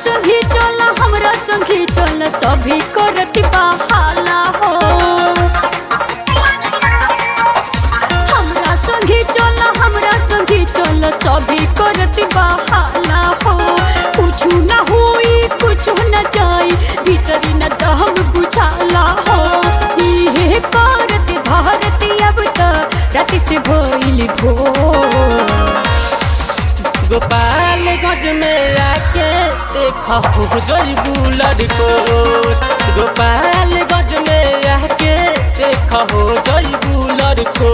संगी चल हमरा संगी चल सभी करत बहाला हो हमरा संगी चल हमरा संगी चल सभी करत बहाला हो कुछ न हुई कुछ न जाई भीतरी न दहम बुझाला हो इहे करत भारत अब त राति से भइल भोर गोपालगंज में आके देखा हो जइबू लड़को गोपालगंज में आके देखा हो जइबू लड़को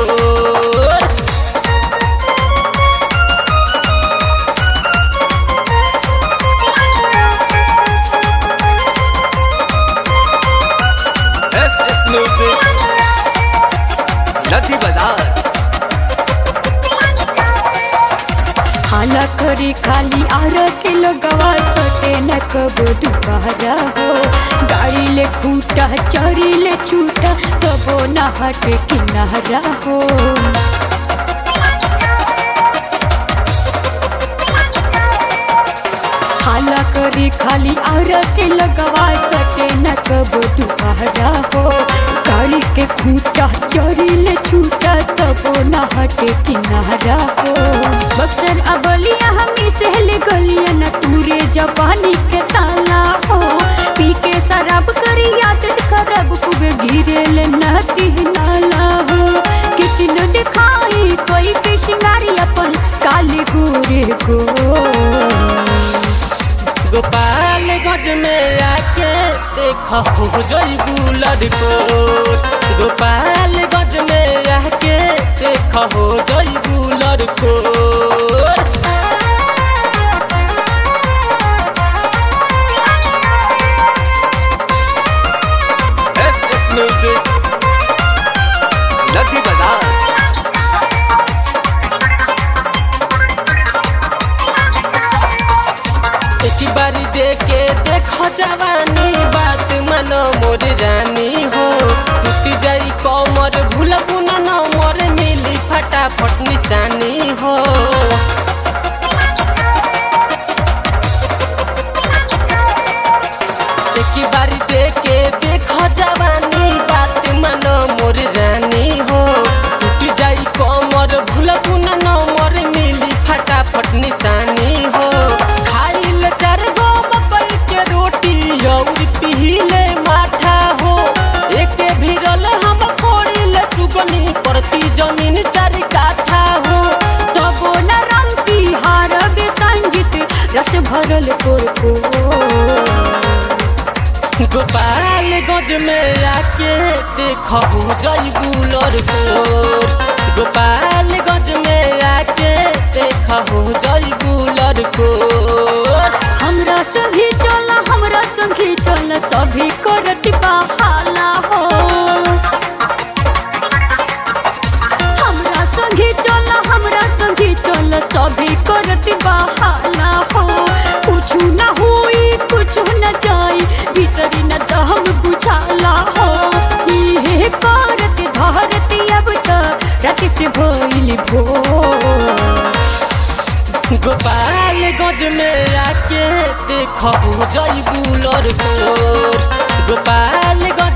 एस एस म्यूजिक नदी बाजार हाला करी खाली आर किलो गवा सटे न कबो दुबारा हो गाड़ी ले खूटा चरी ले छूटा कबो न हट किनारा हो हाला करी खाली आर किलो गवा सटे न कबो दुबारा हो गाड़ी के खूटा चरी ले छूटा कबो न हट किनारा हो बक्सर अबलिया हमी सहले गलिया न तूरे जवानी के ताला हो पी के शराब करी आदत खराब खूब गिरे ले नती नाला हो कितनो दिखाई कोई के शिंगारी अपन काले गोरे को गोपालगंज में आके देखा हो जइबू लड़को गोपालगंज में आके देखा हो जइबू लड़को एस एस म्यूजिक नदी बाजार एक बारी देखे देखो जवानी बात मानो मोर रानी हो टूट जाई कमर भूल बुना न मोर मिली फटाफट निशानी हो एक बारी देखे देखो जवानी बात मानो मोर रानी हो टूट जाई कमर भूल बुना न मोर मिली फटाफट निशानी हो खाइल चार गो मकई के रोटी और पीले माठा हो एक भिरल हम खोड़िल सुगनी परती जमीन चार काठा हो तबो न रंग की हार बे संगीत रस भरल कोरको गोपालगंज में आके देखो जइबू लड़कोर गोपालगंज में आके देखो जइबू लड़कोर हमरा संगी चल हमरा संगी चल सभी करत बहाला हो हमरा संगी चल हमरा संगी चल सभी करत बहाला हो कुछ न हुई कुछ न जाई भीतरी न दहम बुझाला हो इहे करत धरत अब त राति से भइल भोर गोपालगंज में आके देखो जइबू लड़कोर गोपालगंज